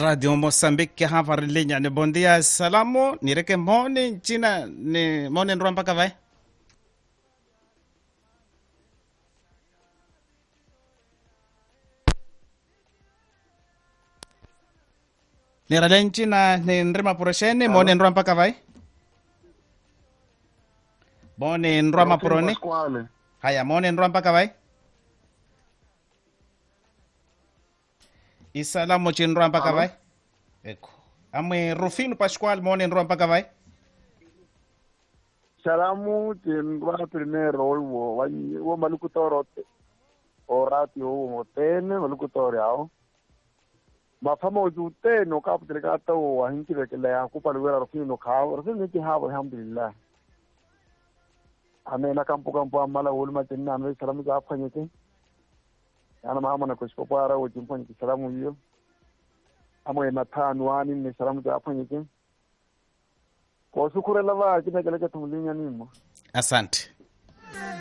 radio moçambique hava rilenyani bom dia salamu nireke moni ncina ni moni nrua mpaka vai nirale ncina ni nrima puresheni moni nrua mpaka vai moni nrua mapuroni Pasquale. haya moni nrua mpaka vai isalamu chinrua mpaka Alo? vai eko amwe rufino pascual moni nrua mpaka vai Salamu tin wa primero wo wa wo malukutoro te. Orati wo tene malukutoro yao. Mafama uju tene ka putre ka to wa hinki be kele ya ku palu wera rufino ka rufino ki ha alhamdulillah. Ame na kampu kampu amala wul ma tin na me salamu ja afanye te. Yana ma mana ko spo para wo jimpo ni salamu yo. Amo na tanu ani ni salamu ja afanye te. Ko sukure lava kina kele ka tumulinya nimo. asante